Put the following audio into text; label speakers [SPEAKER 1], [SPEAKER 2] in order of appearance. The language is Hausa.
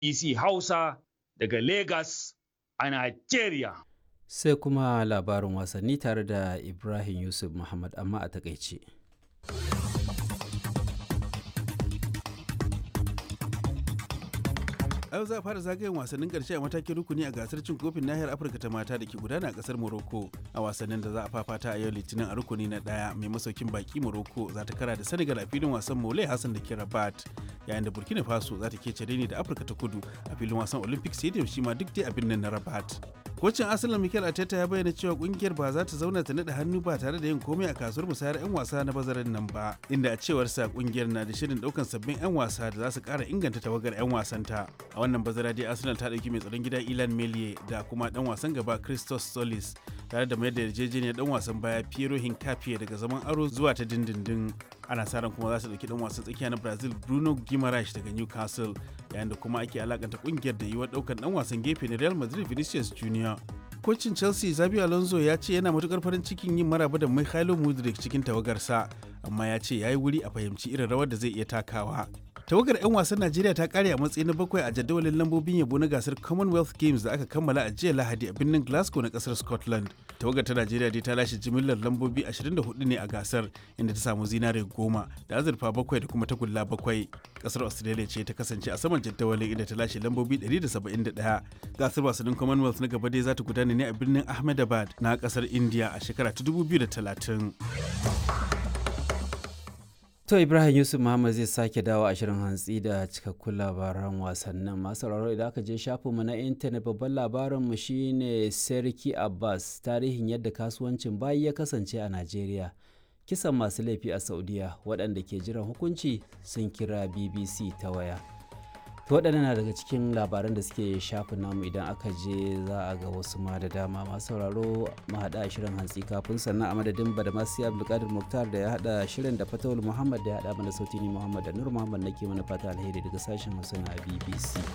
[SPEAKER 1] BBC Hausa daga Lagos a Nigeria.
[SPEAKER 2] Sai kuma labarin wasanni tare da Ibrahim Yusuf Muhammad amma a takaice.
[SPEAKER 3] a yau za a fara zagayen wasannin karshe a matakin rukuni a gasar cin kofin nahiyar afirka ta mata da ke gudana a kasar morocco a wasannin da za a fafata a yau litinin a rukuni na daya mai masaukin baki morocco za ta kara da senegal a filin wasan mole hassan da ke rabat yayin da burkina faso za ta kece ne da afirka ta kudu a filin wasan olympic stadium shi ma duk dai a birnin na rabat kocin arsenal mikel arteta ya bayyana cewa kungiyar ba za ta zauna ta naɗa hannu ba tare da yin komai a kasuwar musayar 'yan wasa na bazarin nan ba inda a cewar sa kungiyar na da shirin daukan sabbin 'yan wasa da za su kara inganta tawagar 'yan wasanta a wannan bazara dai arsenal ta dauki mai tsaron gida ilan melie da kuma dan wasan gaba christos solis tare da mayar da yarjejeniyar dan wasan baya piero hincapié daga zaman aro zuwa ta dindindin ana sa ran kuma za su dauki dan wasan tsakiya na brazil bruno guimaraes daga newcastle yayin da kuma ake alakanta kungiyar da yiwuwar daukan dan wasan gefe na real madrid vinicius junior kocin chelsea zabi alonso ya ce yana matukar farin cikin yin maraba da mikhailo mudrik cikin tawagarsa amma ya ce ya yi wuri a fahimci irin rawar da zai iya takawa tawagar 'yan wasan najeriya ta kare a matsayi na bakwai a jadawalin lambobin yabo na gasar commonwealth games da aka kammala a jiya lahadi a birnin glasgow na kasar scotland tawagar ta najeriya dai ta lashe jimillar lambobi 24 ne a gasar inda ta samu zinare goma da azurfa bakwai da kuma tagulla bakwai kasar australia ce ta kasance a saman jadawalin inda ta lashe lambobi 171 gasar wasannin commonwealth na gaba dai za ta gudana ne a birnin ahmedabad na kasar india a shekara ta 2030
[SPEAKER 2] To Ibrahim Yusuf Muhammad zai sake dawo a shirin hantsi da cikakkun labaran wasannin masu sauraro idan aka je shafinmu na intanet babban labarinmu shine Serki Abbas tarihin yadda kasuwancin bayi ya kasance a Najeriya. Kisan masu laifi a Saudiya waɗanda ke jiran hukunci sun kira BBC ta waya. To waɗannan na daga cikin labaran da suke shafin namu idan aka je za a ga wasu ma da dama masu sauraro mu haɗa shirin hantsi kafin sannan a madadin badamasi abdulkadir muktar da ya haɗa shirin da fatawul muhammad da ya haɗa mana sauti ni muhammad da nur muhammad nake mana fata alheri daga sashen hausa na bbc